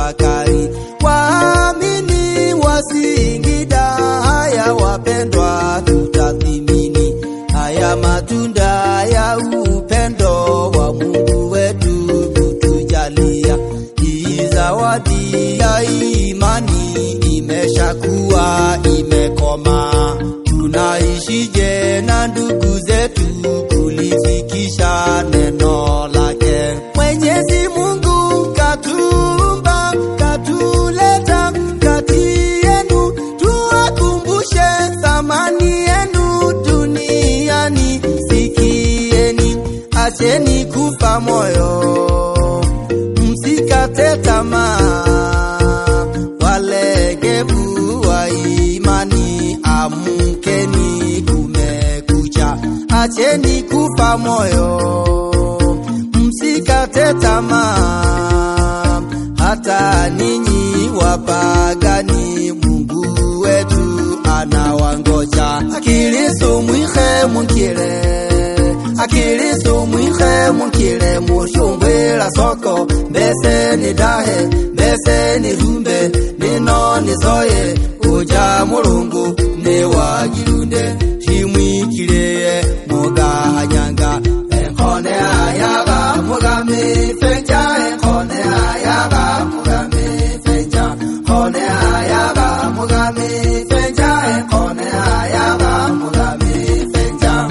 tafakari. Waamini wa Singida, haya wapendwa, tutathimini haya matunda ya upendo wa Mungu wetu kutujalia. Hii zawadi ya imani imeshakuwa imekoma, tunaishije na ndugu zetu kulifikisha neno lake? Mwenyezi Mungu katuumba, katuleta kati yenu, tuwakumbushe thamani yenu duniani. Sikieni, acheni kufa moyo, msikate tamaa, walegevu wa imani, amkeni, kumekucha. Acheni kufa moyo, msikate tamaa, hata ninyi wapagani, Mungu wetu anawangoja. Akilisu mwihe munkile, akilisu mwihe munkile, mushumbwila soko, mbese ni dahe, mbese ni rumbe, nino nisoye, uja mulungu ne wagilunde, shimwikileye mugahanyanga, enkone ayaga mugami fenja, enkone ayaga mugami fenja, kone ayaga mugami fenja, enkone ayaga mugami fenja.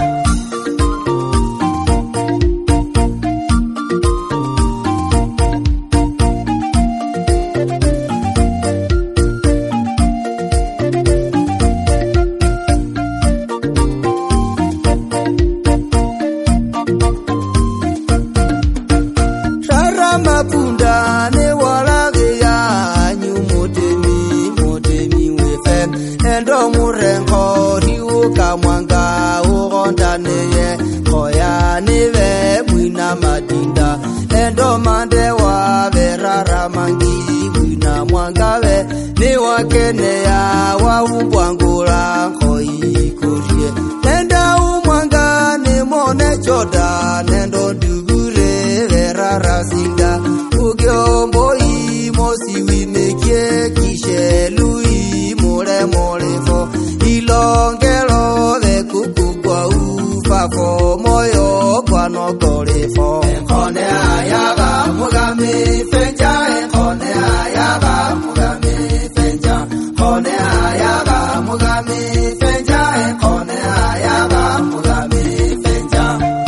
Shara mapunda ne walage ya nyu motemi motemi wefe endo murengo riuka mwanga ugonda neye koya nive mwina madinda endo mande wa verara mangi mwina mwangawe ni wakene ya waumbwangula koi kurie nenda umwanga ni mone choda nendo ndugure verara singa ugiomboi mosi wimekie kishelui mule molefo ilongelo vekukugwa ufafo moyo kwanokolefo enkone ayaga mugami fenja enkone ayaga mugami fenja kone ayaga mugami fenja enkone ayaga mugami fenja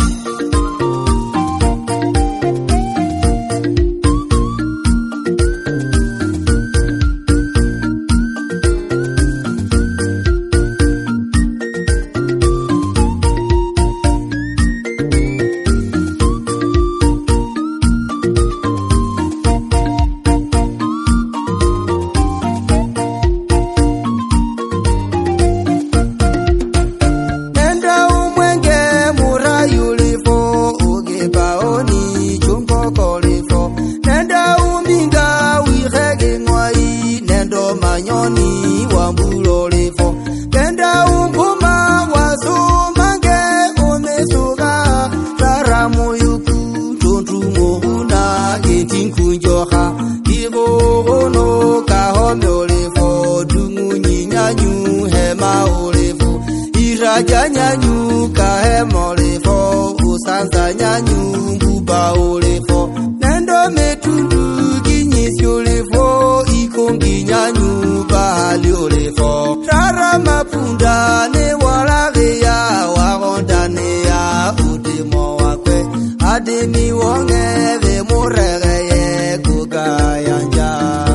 Nenda umwenge murayulifo ugebaoni chumbokolifo Nenda umbinga wihege ngwai nendo manyoni wambulolifo Nenda umpuma wasumange umesuga taramuyuku tuntumohuna getinkunjoha Igogono kahomolifo dungunyinyanyu hema ulifu iraja nyanyu kahema ulifo usanza nyanyu mbuba ulifo nendo metundu ginyisi ulifo ikongi nyanyu bahali ulifo tara mapunda ne walageya wagondaneya udimo wakwe adimi wongeve muregeye kugayanja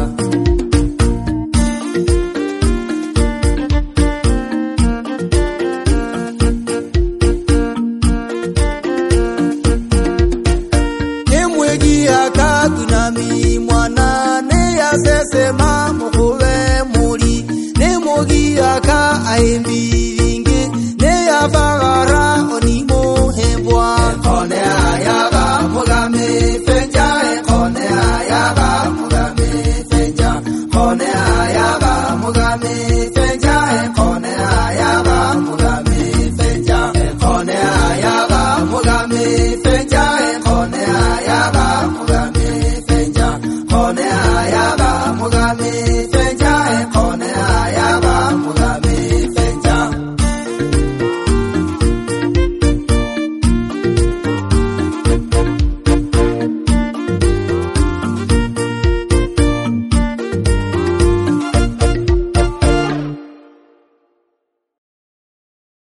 nemwegi akagunami mwana neyasesema mukuve muri nemogi aka aimbi